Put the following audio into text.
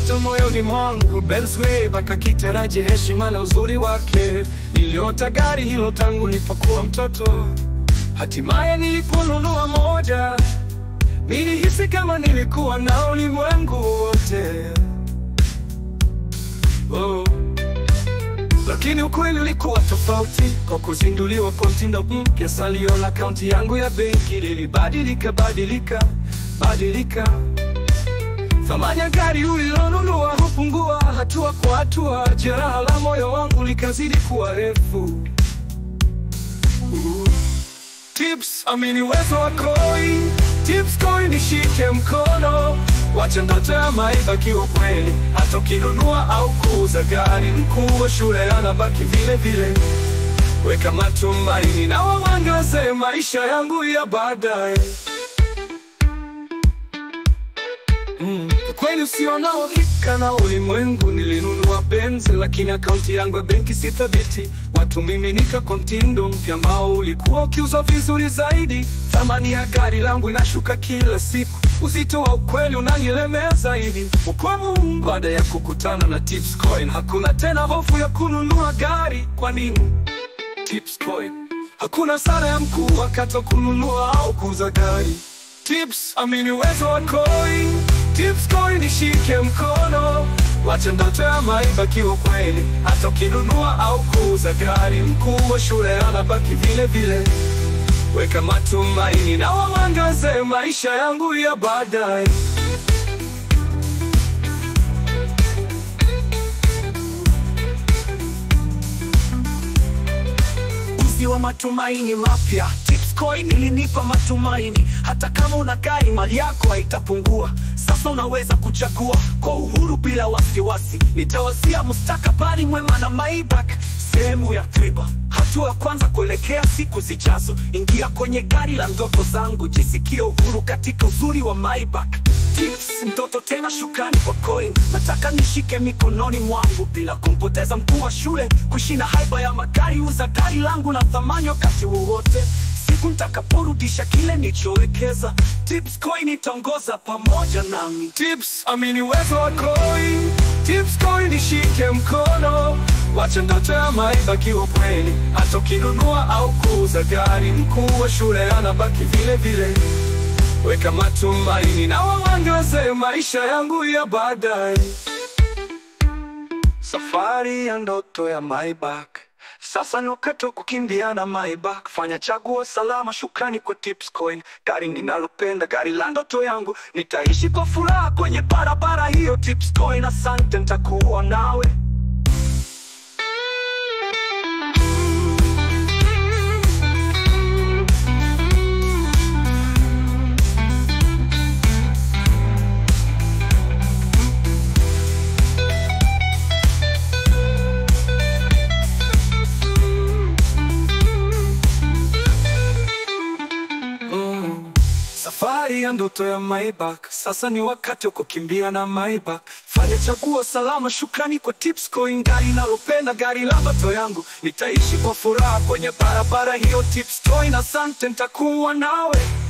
ndoto moyoni mwangu, Benz Maybach akitaraji heshima na uzuri wake. Niliota gari hilo tangu nilipokuwa mtoto, hatimaye niliponunua moja, nilihisi kama nilikuwa na ulimwengu wote. Oh. Lakini ukweli ulikuwa tofauti. Kwa kuzinduliwa kwa mtindo mpya, salio la akaunti yangu ya benki lilibadilika badilika badilika. Thamani ya gari ulilonunua hupungua hatua kwa hatua. Jeraha la moyo wangu likazidi kuwa refu. Uh. Tips, amini uwezo wa coin. Tips coin, nishike mkono. Wacha ndoto ya Maybach iwe kweli. Hata ukinunua au kuuza gari, mkuu wa shule anabaki vile vile. Weka matumaini na waangaze maisha yangu ya baadaye. Mm. Kweli usio na uhakika na ulimwengu, nilinunua Benz lakini akaunti yangu ya benki si thabiti. Watu miminika kwa mtindo mpya ambao ulikuwa ukiuzwa vizuri zaidi. Thamani ya gari langu inashuka kila siku, uzito wa ukweli unanilemea zaidi. Ukweli, baada ya kukutana na Tips Coin, hakuna tena hofu ya kununua gari. Kwa nini? Tips Coin, hakuna sara ya mkuu wakati wa kununua au kuuza gari. Tips, amini uwezo wa coin. Tips Coin, nishike mkono. Wacha ndoto ya Maybach iwe kweli. Hata ukinunua au kuuza gari, mkuu wa shule anabaki vile vile. Weka matumaini na waangaze maisha yangu ya baadaye. Uzi wa matumaini mapya. Tips Coin ilinipa matumaini, hata kama una gari mali yako haitapungua. Sasa unaweza kuchagua kwa uhuru bila wasiwasi. Nitawasia mustakabali mwema na Maybach, sehemu ya tiba. Hatua ya kwanza kuelekea siku zijazo. Ingia kwenye gari la ndoto zangu, jisikie uhuru katika uzuri wa Maybach. Tips, ndoto tena, shukrani kwa coin. Nataka nishike mikononi mwangu bila kumpoteza mkuu wa shule, kushinda haiba ya magari. Uza gari langu na thamani wakati wowote, siku nitakaporudisha kile nilichowekeza. Tips Coin itaongoza pamoja nami. Tips, amini uwezo wa coin. Tips Coin, nishike mkono. Wacha ndoto ya Maybach iwe kweli. Hata ukinunua au kuuza gari, mkuu wa shule anabaki vile vile. Weka matumaini na waangaze maisha yangu ya baadaye. Safari ya ndoto ya Maybach. Sasa ni wakati wa kukimbia na Maybach. Fanya chaguo salama, shukrani kwa Tips Coin. Gari ninalopenda, gari la ndoto yangu. Nitaishi kwa furaha kwenye barabara hiyo. Tips Coin, asante, nitakuwa nawe. Mm. Safari ya ndoto ya Maybach, sasa ni wakati wa kukimbia na Maybach. Fanya chaguo salama, shukrani kwa Tips Coin, gari nalopenda, gari la ndoto yangu. Nitaishi kwa furaha kwenye barabara hiyo. Tips Coin, asante, nitakuwa nawe.